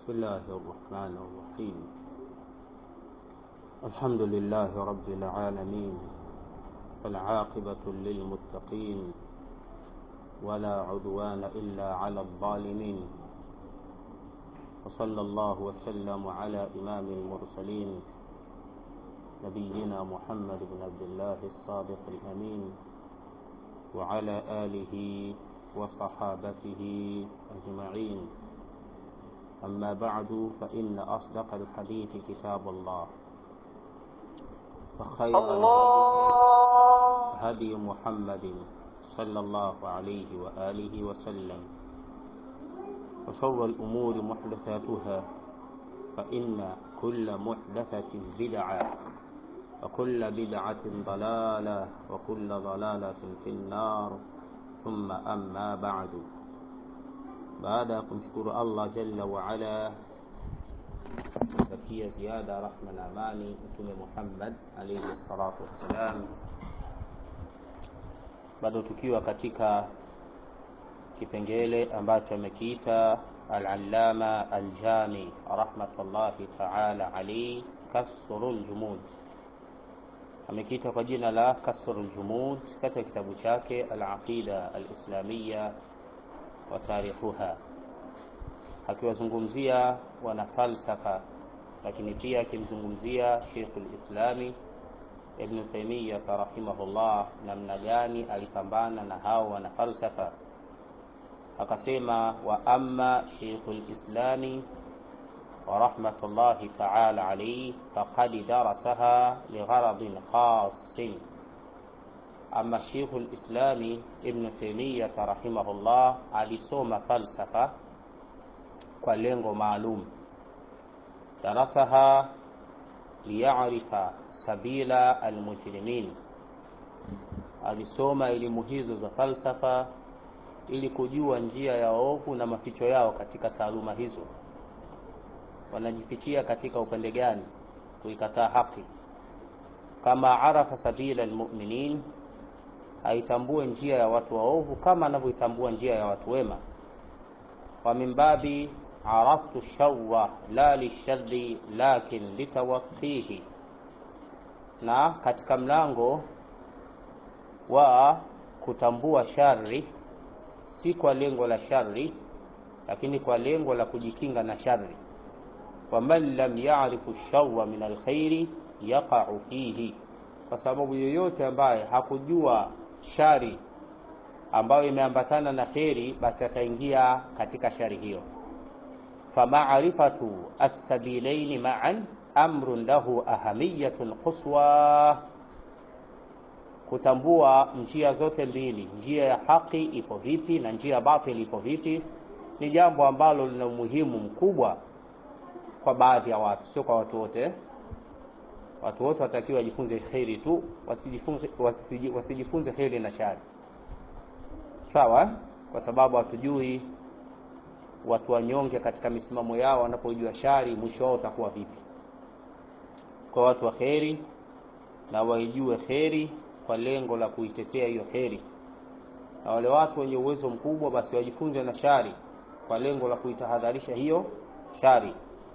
بسم الله الرحمن الرحيم الحمد لله رب العالمين والعاقبة للمتقين ولا عدوان إلا على الظالمين وصلى الله وسلم على إمام المرسلين نبينا محمد بن عبد الله الصادق الأمين وعلى آله وصحابته أجمعين أما بعد فإن أصدق الحديث كتاب الله وخير الله هدي محمد صلى الله عليه وآله وسلم وشر الأمور محدثاتها فإن كل محدثة بدعة وكل بدعة ضلالة وكل ضلالة في النار ثم أما بعد baada ya kumshukuru allah jalla waala takia ziada rahma na amani mtume muhammad alaihi salatu wassalam bado tukiwa katika kipengele ambacho amekiita alalama aljami rahmatullahi taala alaihi kasru ljumud amekiita kwa jina la kasru ljumud katika kitabu chake alaqida alislamiya wa tarikhuha akiwazungumzia wanafalsafa lakini pia akimzungumzia Sheikhul Islami Ibn Taymiyyah rahimahullah namna gani alipambana na hao wanafalsafa akasema wa amma Sheikhul Islami wa rahmatullahi ta'ala alayhi faqad darasaha ligharadin khassin ama Sheikh al-Islami Ibn Taymiyyah rahimahullah alisoma falsafa kwa lengo maalum, darasaha liyarifa sabila almujrimin, alisoma elimu hizo za falsafa ili kujua njia ya waovu na maficho yao katika taaluma hizo, wanajifichia katika upande gani kuikataa haki, kama arafa sabila almu'minin aitambue njia ya watu waovu kama anavyoitambua njia ya watu wema wa min babi araftu sharra la lisharri lakin litawaqihi na katika mlango wa kutambua shari si kwa lengo la shari lakini kwa lengo la kujikinga na shari waman lam yarifu sharra min alkhairi yaqau fihi kwa sababu yoyote ambaye hakujua shari ambayo imeambatana na kheri basi ataingia katika shari hiyo famaarifatu assabilaini ma'an amrun lahu ahamiyatun quswa kutambua njia zote mbili njia ya haki ipo vipi na njia ya batil ipo vipi ni jambo ambalo lina umuhimu mkubwa kwa baadhi ya watu sio kwa watu wote watu wote watakiwa wajifunze kheri tu wasijifunze, wasiji, wasijifunze kheri na shari sawa kwa sababu hatujui watu wanyonge katika misimamo yao wanapojua shari mwisho wao utakuwa vipi kwa watu wa kheri na waijue kheri kwa lengo la kuitetea hiyo kheri na wale watu wenye uwezo mkubwa basi wajifunze na shari kwa lengo la kuitahadharisha hiyo shari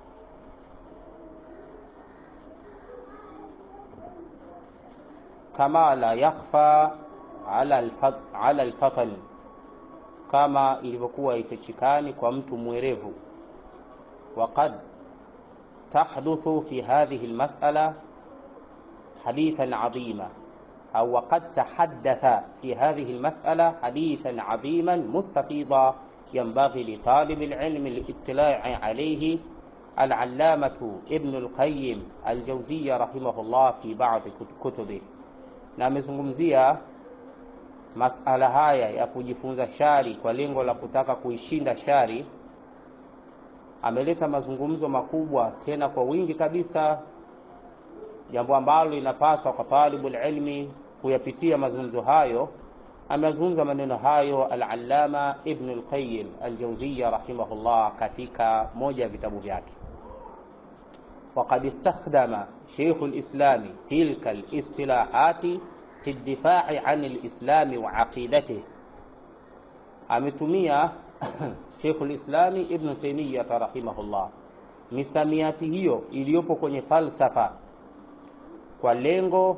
kama la yakhfa ala alfat, ala alfatan kama ilivyokuwa ifichikani kwa mtu mwerevu waqad tahduthu fi hadhihi almas'ala hadithan adhima au waqad tahaddatha fi hadhihi almas'ala hadithan adhiman mustafida ينبغي لطالب العلم الاطلاع عليه العلامة ابن القيم الجوزية رحمه الله في بعض كتبه na amezungumzia masala haya ya kujifunza shari kwa lengo la kutaka kuishinda shari ameleta mazungumzo makubwa tena kwa wingi kabisa jambo ambalo linapaswa kwa talibul ilmi kuyapitia mazungumzo hayo amezungumza maneno hayo al-allama ibn al-qayyim al-jawziyya rahimahullah katika moja ya vitabu vyake وقد استخدم شيخ الإسلام تلك الاصطلاحات في الدفاع عن الإسلام وعقيدته ametumia Sheikhul Islami Ibn Taymiyyah rahimahullah misamiati hiyo iliyopo kwenye falsafa kwa lengo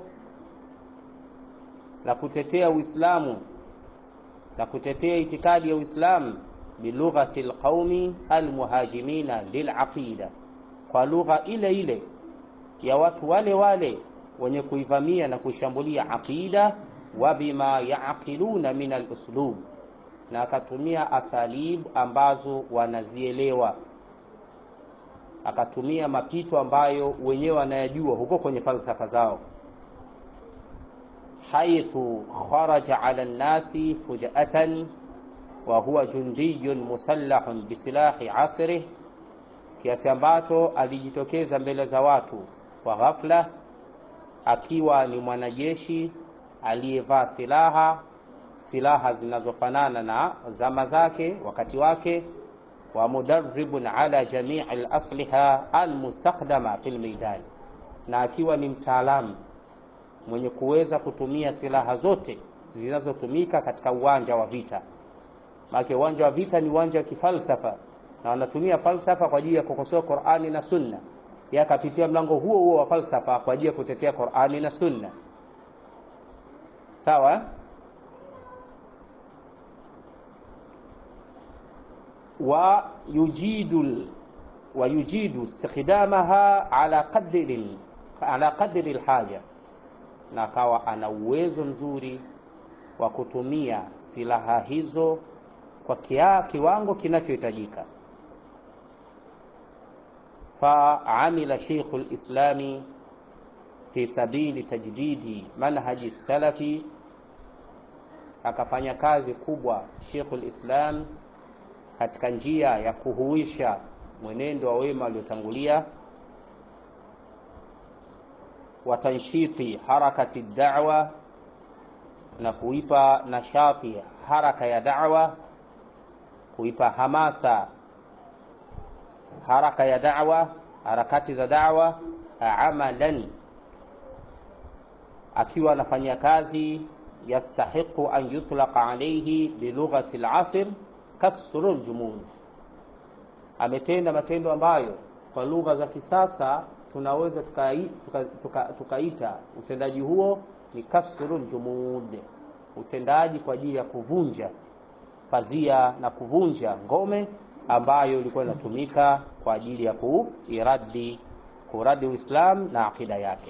la kutetea Uislamu na kutetea itikadi ya Uislamu bilughati alqaumi almuhajimina lilaqida, kwa lugha ile ile ya watu wale wale wenye kuivamia na kuishambulia aqida, wa bima yaqiluna min aluslub, na akatumia asalib ambazo wanazielewa, akatumia mapito ambayo wenyewe wanayajua huko kwenye falsafa zao haithu kharaja ala nnasi fujatan wa huwa jundiyun musallahun bisilahi asrih, kiasi ambacho alijitokeza mbele za watu kwa ghafla akiwa ni mwanajeshi aliyevaa silaha silaha zinazofanana na zama zake wakati wake, wa mudarribun ala jamii alasliha almustakhdama fi lmeidan, na akiwa ni mtaalamu mwenye kuweza kutumia silaha zote zinazotumika katika uwanja wa vita. Maana uwanja wa vita ni uwanja wa kifalsafa, na wanatumia falsafa kwa ajili ya kukosoa Qur'ani na Sunna. Yeye akapitia mlango huo huo wa falsafa kwa ajili ya kutetea Qur'ani na Sunna. Sawa? wa yujidu wa yujidu istikhdamaha ala qadri ala qadri alhaja na akawa ana uwezo mzuri wa kutumia silaha hizo kwa kia, kiwango kinachohitajika. Faamila Sheikhu lislami fi sabili tajdidi manhaji salafi, akafanya kazi kubwa Sheikhu lislam katika njia ya kuhuisha mwenendo wa wema waliotangulia wa tanshiti harakati da'wa, na kuipa nashati haraka ya da'wa, kuipa hamasa haraka ya da'wa, harakati za da'wa, amalan, akiwa anafanya kazi yastahiqu an yutlaqa alayhi bilughati al-asr kasru al-jumud, ametenda matendo ambayo kwa lugha za kisasa tunaweza tukaita tuka, tuka, tuka utendaji huo ni kasrul jumud, utendaji kwa ajili ya kuvunja pazia na kuvunja ngome ambayo ilikuwa inatumika kwa ajili ya kuiradi kuradi Uislam na akida yake.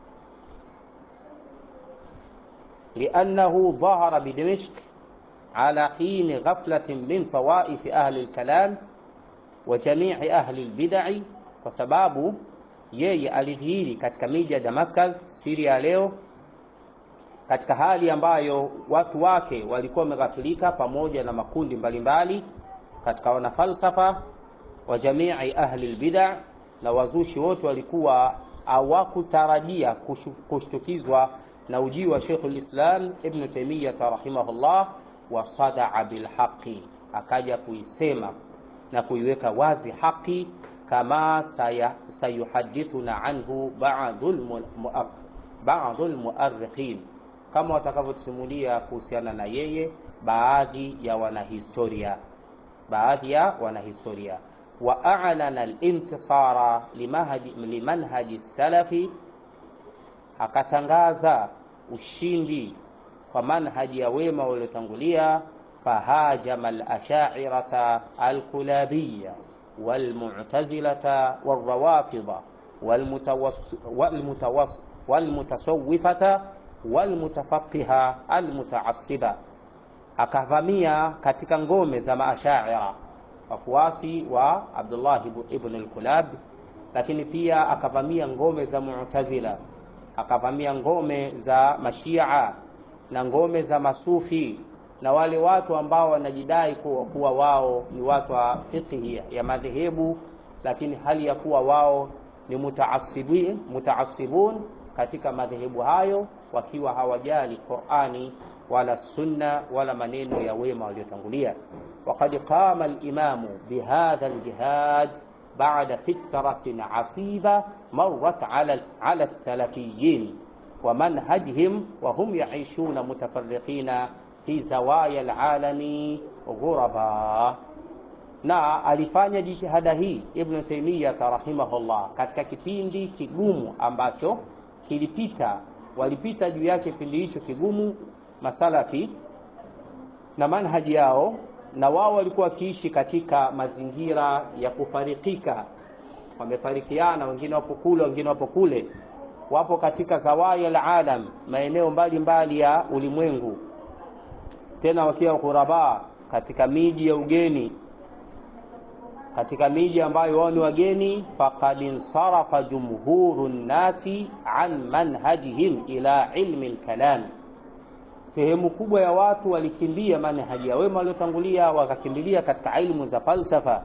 liannahu dhahara bidimishk ala hini ghaflatin min tawaifi ahli lkalam wa jamii ahli lbidai, kwa sababu yeye alidhihiri katika miji ya Damascus, Syria ya leo, katika hali ambayo watu wake walikuwa wameghafilika, pamoja na makundi mbalimbali mbali, katika wanafalsafa wa jamii ahli albid'a, na wazushi wote walikuwa hawakutarajia kushtukizwa na ujio wa Sheikh al-Islam Ibn Taymiyyah rahimahullah, wa sadaa bilhaqi, akaja kuisema na kuiweka wazi haki kama sayuhadithuna anhu ba'dhu almuarrikhin, kama watakavyotusimulia kuhusiana na yeye baadhi ya wanahistoria, baadhi ya wanahistoria. Wa a'lana al-intisara limanhaji salafi, akatangaza ushindi kwa manhaji ya wema waliotangulia. Fahajama al-asha'irata al-kulabiyya walmu'tazilata walrawafidha walmutasawwifata walmutafaqiha almutaassiba, akavamia katika ngome za maashaira wafuasi wa Abdullah ibn al-Kulab, lakini pia akavamia ngome za Mu'tazila, akavamia ngome za Mashia na ngome za Masufi na wale watu ambao wanajidai kuwa, kuwa wao ni watu wa fiqhi ya madhehebu, lakini hali ya kuwa wao ni mutaassibin mutaassibun katika madhehebu hayo, wakiwa hawajali Qur'ani wala sunna wala maneno ya wema waliotangulia. Waqad qama al-imamu bihadha al-jihad ba'da fitratin asiba marrat ala ala as-salafiyyin wa manhajihim wa hum ya'ishuna mutafarriqina fi zawaya alalami ghuraba, na alifanya jitihada hii Ibn Taymiyyah rahimahullah katika kipindi kigumu ambacho kilipita, walipita juu yake kipindi hicho kigumu masalafi na manhaji yao, na wao walikuwa wakiishi katika mazingira ya kufarikika, wamefarikiana, wengine wapo kule, wengine wapo kule, wapo katika zawaya alalam, maeneo mbalimbali ya ulimwengu, tena wakiwa ghuraba katika miji ya ugeni katika miji ambayo wao ni wageni, faqad insarafa jumhuru nnasi an manhajihim ila ilmi lkalam, sehemu kubwa ya watu walikimbia manhaji ya wema waliotangulia, wakakimbilia katika ilmu za falsafa.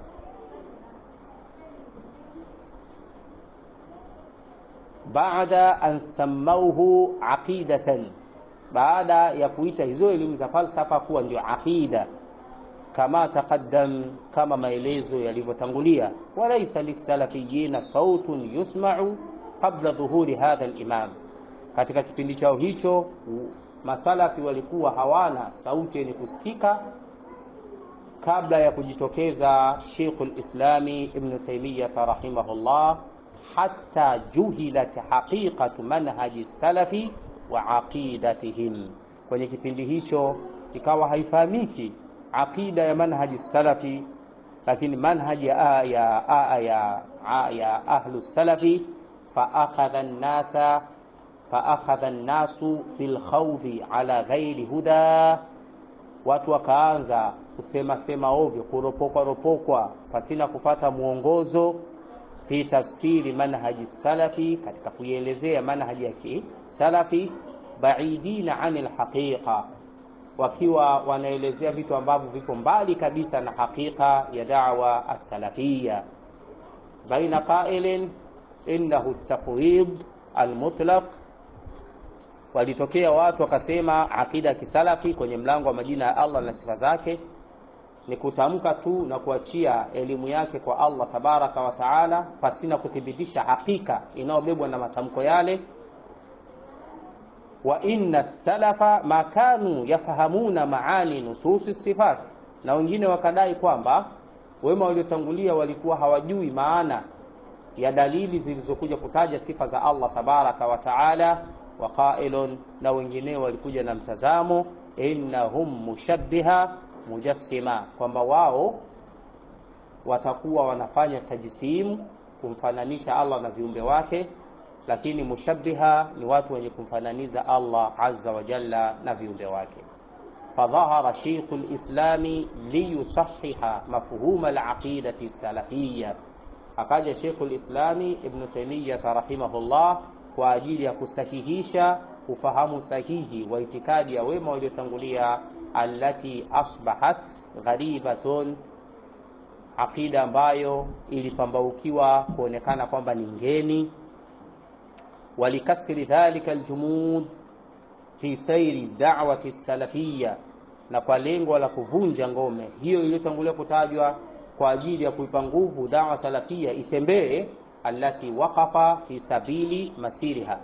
Baada an sammauhu aqidatan, baada ya kuita hizo elimu za falsafa kuwa ndio aqida kama taqaddam, kama maelezo yalivyotangulia. Walaisa lisalafiyina sautun yusmau qabla dhuhuri hadha limam, katika kipindi chao hicho masalafi walikuwa hawana sauti yenye kusikika kabla ya kujitokeza Sheikhul Islami Ibn Taymiyyah rahimahullah, hatta juhilat haqiqatu manhaji salafi wa aqidatihim, kwenye kipindi hicho ikawa haifahamiki aqida ya manhaji salafi, lakini manhaji ya, ya, ya, ya, ya ahlu salafi faakhadha nnasa faakhadha nnasu fi lkhawdhi ala ghairi huda, watu wakaanza kusema sema ovyo, kuropokwa ropokwa pasina kupata mwongozo fi tafsiri manhaji salafi, katika kuielezea manhaji ya kisalafi, baidina ani lhaqiqa wakiwa wanaelezea vitu ambavyo viko mbali kabisa na hakika ya da'wa as-salafiyya. Baina qailin innahu tafwid almutlaq, walitokea watu wakasema akida ya kisalafi kwenye mlango wa majina ya Allah na sifa zake ni kutamka tu na kuachia elimu yake kwa Allah tabaraka wa taala, pasina kuthibitisha hakika inayobebwa na matamko yale wa inna salafa ma kanu yafahamuna maani nususi sifat, na wengine wakadai kwamba wema waliotangulia walikuwa hawajui maana ya dalili zilizokuja kutaja sifa za Allah tabaraka wa taala. Wa qailun, na wengineo walikuja na mtazamo innahum mushabbiha mujassima, kwamba wao watakuwa wanafanya tajsimu, kumfananisha Allah na viumbe wake lakini mushabbiha ni watu wenye kumfananiza Allah azza wa jalla na viumbe wake. Fadhahara Sheikhu lislami liyusahiha mafhuma alaqidati salafiyya, akaja Sheikhu lislami Ibnu Taymiyya rahimahullah kwa ajili ya kusahihisha ufahamu sahihi wa itikadi ya wema waliotangulia, allati asbahat gharibatun, aqida ambayo ilipambaukiwa kuonekana kwamba ni ngeni walikasri dhalika aljumud fi sairi da'wati salafiyya, na kwa lengo la kuvunja ngome hiyo iliyotangulia kutajwa kwa ajili ya kuipa nguvu da'wa salafia itembee, allati waqafa fi sabili masiriha,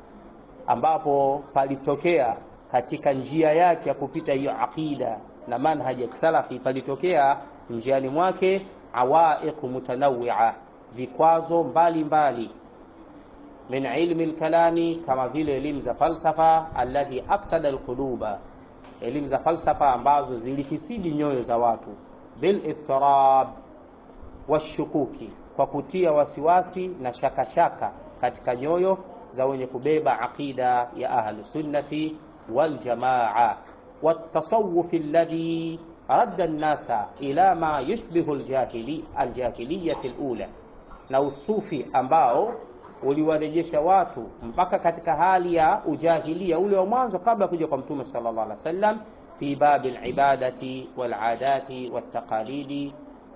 ambapo palitokea katika njia yake ya kupita hiyo aqida na manhaji ya kisalafi, palitokea njiani mwake awaiq mutanawwi'a, vikwazo mbalimbali min ilmi lkalami, kama vile elimu za falsafa, alladhi afsada alquluba, elimu za falsafa ambazo zilifisidi nyoyo za watu, bil ittirab washukuki, kwa kutia wasiwasi na shakashaka katika nyoyo za wenye kubeba aqida ya ahlu sunnati wal jamaa, watasawuf alladhi radda an-nasa ila ma yushbihu aljahili aljahiliyati alula, na usufi ambao uliwarejesha watu mpaka katika hali ya ujahilia ule wa mwanzo kabla kuja kwa Mtume sallallahu alaihi wasallam, fi babi alibadati waladati waltaqalidi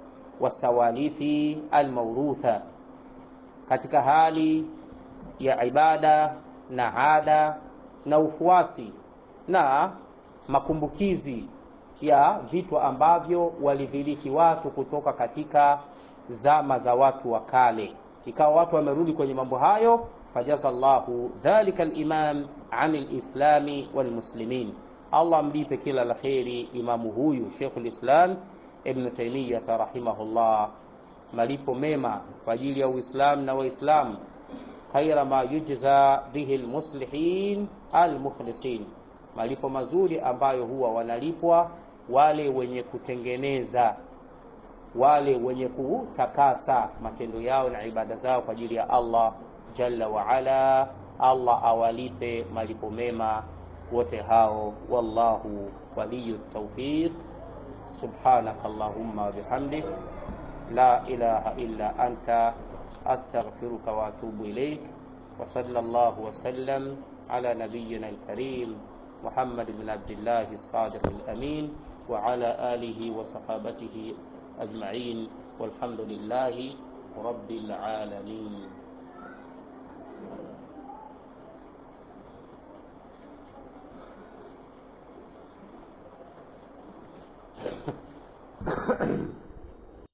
wasawalithi almaurutha, katika hali ya ibada na ada na ufuasi na makumbukizi ya vitu ambavyo walivirithi watu kutoka katika zama za watu wa kale ikawa watu wamerudi kwenye mambo hayo. fajaza llahu dhalika alimam an lislami walmuslimin, Allah mlipe kila la kheri imamu huyu Sheikhul Islam Ibn Taymiyyah rahimahullah, malipo mema kwa ajili ya Uislamu na Waislamu, khaira ma yujza bihi almuslihin almukhlisin, malipo mazuri ambayo huwa wanalipwa wale wenye kutengeneza wale wenye kutakasa matendo yao na ibada zao kwa ajili ya Allah jalla wa ala. Allah awalipe malipo mema wote hao, wallahu waliyu tawfiq. Subhanaka allahumma wa bihamdik la ilaha illa anta astaghfiruka wa atubu ilaik wa sallallahu wa sallam ala nabiyyina alkarim Muhammad bin Abdillah as-sadiq al-amin wa ala alihi wa sahabatihi ajma'in walhamdulillahi rabbil alamin.